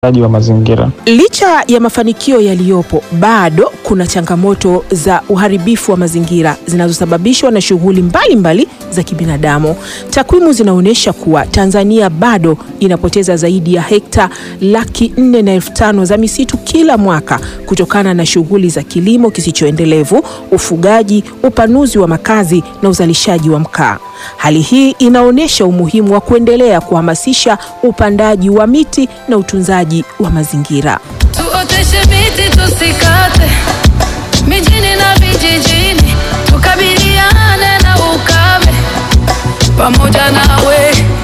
wa mazingira. Licha ya mafanikio yaliyopo, bado kuna changamoto za uharibifu wa mazingira zinazosababishwa na shughuli mbalimbali za kibinadamu. Takwimu zinaonyesha kuwa Tanzania bado inapoteza zaidi ya hekta laki nne na elfu tano za misitu kila mwaka kutokana na shughuli za kilimo kisichoendelevu, ufugaji, upanuzi wa makazi na uzalishaji wa mkaa. Hali hii inaonyesha umuhimu wa kuendelea kuhamasisha upandaji wa miti na utunzaji wa mazingira. Tuoteshe miti tusikate, mijini na vijijini, tukabiliane na ukame pamoja nawe.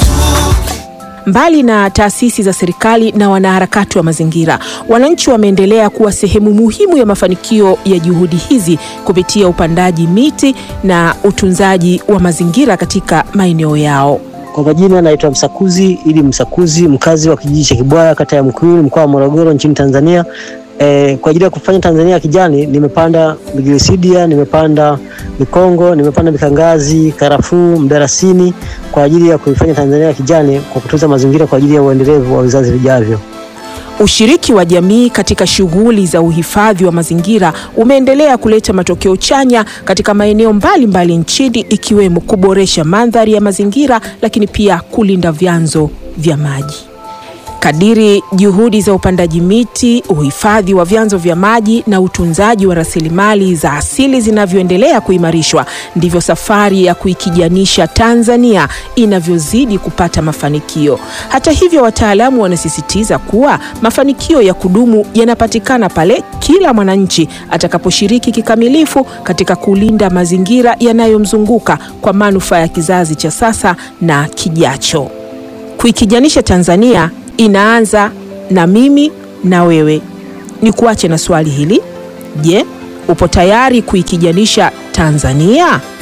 Mbali na taasisi za serikali na wanaharakati wa mazingira, wananchi wameendelea kuwa sehemu muhimu ya mafanikio ya juhudi hizi kupitia upandaji miti na utunzaji wa mazingira katika maeneo yao. Kwa majina naitwa Msakuzi ili Msakuzi, mkazi wa kijiji cha Kibwaya, kata ya Mkuyuni, mkoa wa Morogoro, nchini Tanzania. E, kwa ajili ya kufanya Tanzania ya kijani nimepanda migirisidia, nimepanda mikongo, nimepanda mikangazi, karafuu, mdarasini kwa ajili ya kuifanya Tanzania ya kijani kwa kutunza mazingira kwa ajili ya uendelevu wa vizazi vijavyo. Ushiriki wa jamii katika shughuli za uhifadhi wa mazingira umeendelea kuleta matokeo chanya katika maeneo mbalimbali nchini ikiwemo kuboresha mandhari ya mazingira lakini pia kulinda vyanzo vya maji. Kadiri juhudi za upandaji miti, uhifadhi wa vyanzo vya maji na utunzaji wa rasilimali za asili zinavyoendelea kuimarishwa, ndivyo safari ya kuikijanisha Tanzania inavyozidi kupata mafanikio. Hata hivyo, wataalamu wanasisitiza kuwa mafanikio ya kudumu yanapatikana pale kila mwananchi atakaposhiriki kikamilifu katika kulinda mazingira yanayomzunguka kwa manufaa ya kizazi cha sasa na kijacho. Kuikijanisha Tanzania inaanza na mimi na wewe. Ni kuache na swali hili. Je, upo tayari kuikijanisha Tanzania?